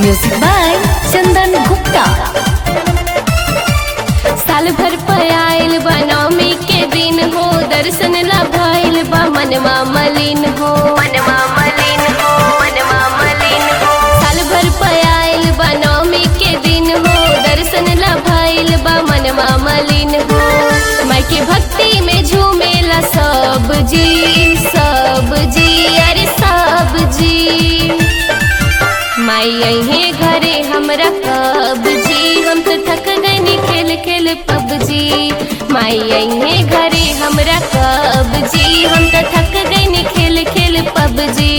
music by चंदन गुप्ता साल भर पयाइल बा नवमी के दिन हो दर्शन ला भइल बा मनवा मलिन हो मनवा मलिन हो मनवा मलिन हो साल भर पयाइल बा नवमी के दिन हो दर्शन ला भइल बा मनवा मलिन हो माई के भक्ति में झूमेला सब जी सब जी अरे सब जी माई अहे घरे हमरा कब जी हम तो थक गनी खेल खेल पबजी माई अहे घरे हमरा कब जी हम तो थक गनी खेल खेल पबजी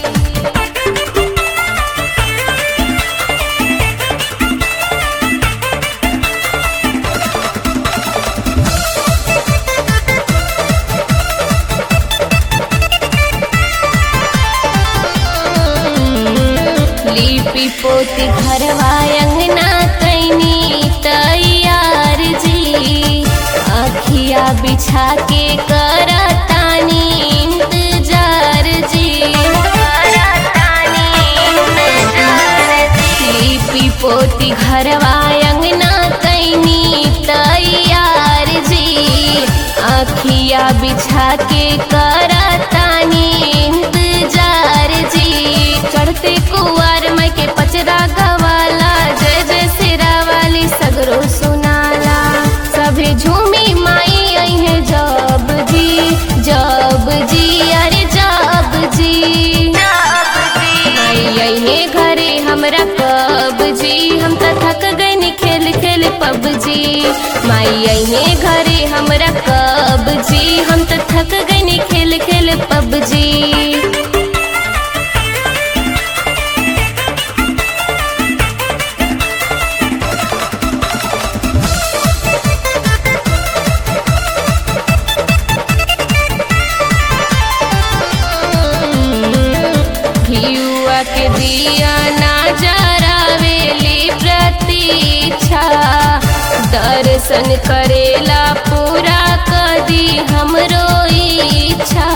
लिपि पोती घरवा अंगना कैनी तैयार जी अखिया बिछा के करतानी इंतजार जी लिपि पोती घरवा अंगना कैनी तैयार जी अखिया बिछा के करतानी इंतजार जी चढ़ते कुआर माई के पचरा गवाला जय जय सिरा वाली सगरो सुनाला सभे झूमी माई आई है जब जी जब जी अरे जब जी माई आई है घरे हमरा कब जी हम तो थक गनी खेल खेल पबजी माई आई है घरे हमरा कब जी हम तो थक गनी खेल खेल पबजी घियुआ के दिया ना जरावेली प्रतीक्षा दर्शन करेला पूरा कदी हमरो इच्छा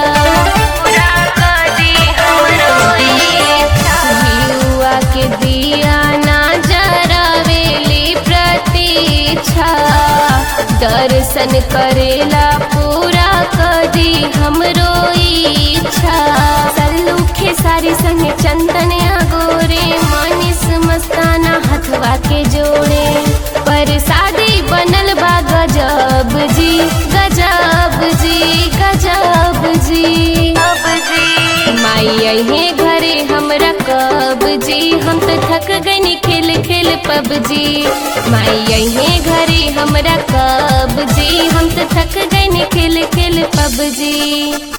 घियुआ के दिया ना जरावेली प्रतीक्षा दर्शन करेला पूरा कदी हमरो इच्छा सल्लू खेसारी संगे चंदन गोरे मनीष मस्ताना हथवा के जोड़े पर शादी बनल बा गजब जी गजब जी गजब जी माई अहे घरे हमरा कब जी हम तो थक गनी खेल खेल पबजी माई अहे घरे हमरा कब जी हम तो थक गनी खेल खेल पबजी